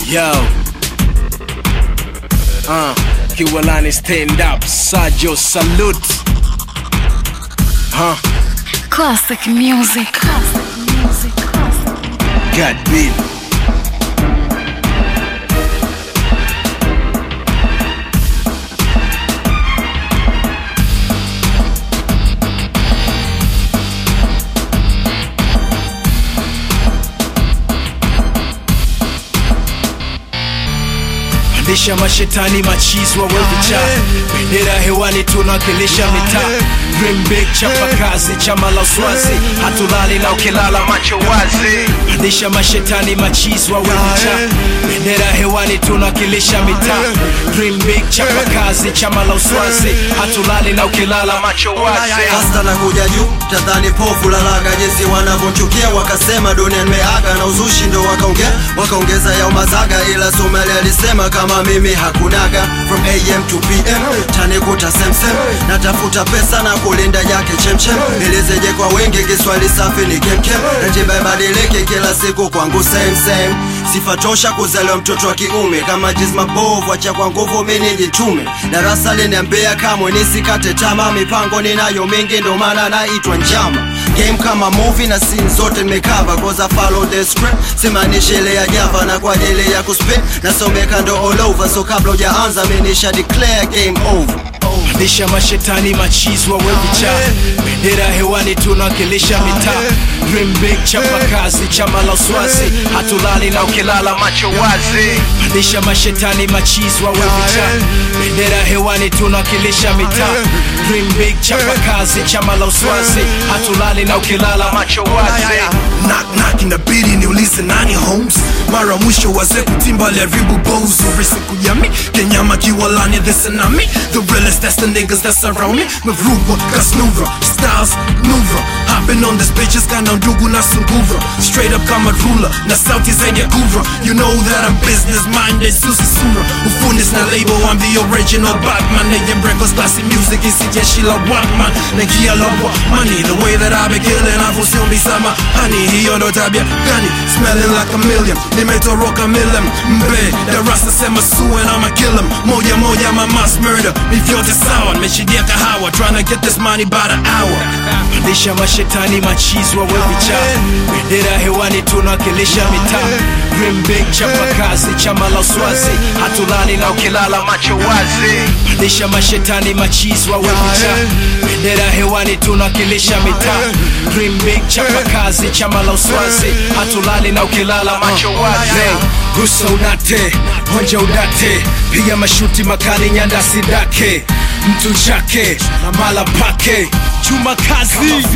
Yo. Uh, Kiwalani stand up, Sajo salute. Huh? Classic music. Classic music. Classic. God beat. Pandisha mashetani machizi wawevicha bendera hewani tunawakilisha mitaa Dream big chapa kazi chama la uswazi hatulali na ukilala macho wazi Pandisha mashetani machizi wawevicha bendera hewani tunawakilisha mitaa Dream big chapa kazi chama la uswazi hatulali na ukilala macho wazi Hasta na kuja juu tadhani pofu lalaga jinsi wanavyonchukia wakasema dunia nimeaga na uzushi ndo wakaongea wakaongeza ya umazaga ila Somali alisema kama mimi hakunaga from AM to PM tanikuta semsem natafuta pesa na kulinda yake chemchem nilizeje kwa wengi Kiswahili safi ni kemkem ratiba ibadilike kila siku kwangu same same sifa tosha kuzaliwa mtoto wa kiume kama jizma bovu acha kwa nguvu mimi nijitume darasa liniambia kamwe nisikate tama mipango ninayo mingi ndo maana naitwa njama game kama movie na scene zote nimekava cause I follow the script simaanishi ile ya java na kwa ajili ya kuspit nasomeka ndo all over so kabla hujaanza mimi nisha declare game over Pandisha mashetani machizi wawevicha bendera hewani tunawakilisha mitaa Dream big chapa kazi chama la uswazi hatulali na ukilala macho wazi Pandisha mashetani machizi wawevicha bendera hewani tunawakilisha mitaa Dream big chapa kazi chama la uswazi hatulali na ukilala macho wazi knock knock inabidi niulize nani Holmes mara mwisho wazee kutimba liharibu bozo siku ya mi kenyama kiwalani this and me the realest that's the niggas that's around me mevruwa kasnura styles nura hopping on this bitches kana ndugu na sungura straight up kama ruler na sauti zenye gura you know that I'm business minded susi sura ufundis na label I'm the original Batman nigga breakfast classy music isi jeshi la Batman naingia la money the way that I be killing hapo sio misama honey hiyo ndo tabia gani smelling like a million nimetoroka milim mbe darasa sema su and I'ma kill him moja moja my mass murder mi vyote sawa nimeshidia kahawa trying to get this money by the hour Pandisha mashetani machizi wawevicha bendera hewani tunawakilisha mitaa Dream big chapa kazi chama la uswazi hatulali na ukilala macho wazi Pandisha mashetani machizi wawevicha bendera hewani tunawakilisha mitaa Dream big chapa kazi chama la uswazi hatulali na ukilala macho wazi Gusa unate, honja udate, piga mashuti makali nyanda sidake mtu chake na mala pake chuma kazi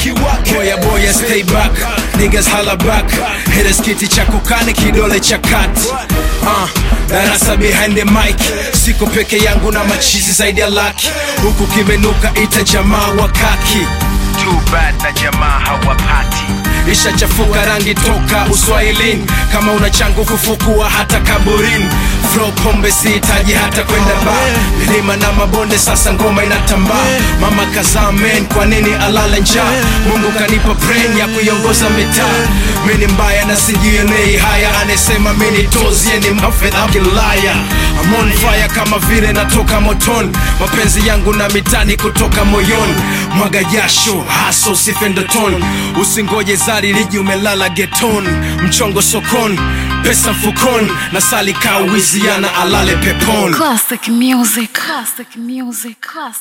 boya boya stay back niggas hala back hitters kiti cha kokani kidole cha kati uh, darasa behind the mic siko peke yangu na machizi zaidi ya laki huku kimenuka ita jamaa wakaki Too bad na jamaa hawapati ishachafuka rangi toka uswahilini kama una changu kufukua hata kaburini Flow pombe sihitaji hata kwenda ba milima na mabonde sasa ngoma inatambaa mama kazaa men kwa nini alala njaa mungu kanipa brain ya kuiongoza mitaa mini mbaya na sijionei haya anasema mini tozie ni mafedha kilaya I'm on fire kama vile natoka motoni mapenzi yangu na mitani kutoka moyoni mwaga jasho haso sifendoton usingoje zari liji umelala geton mchongo sokoni pesa mfukoni na sali kawiziana alale peponi Classic music. Classic music. Classic.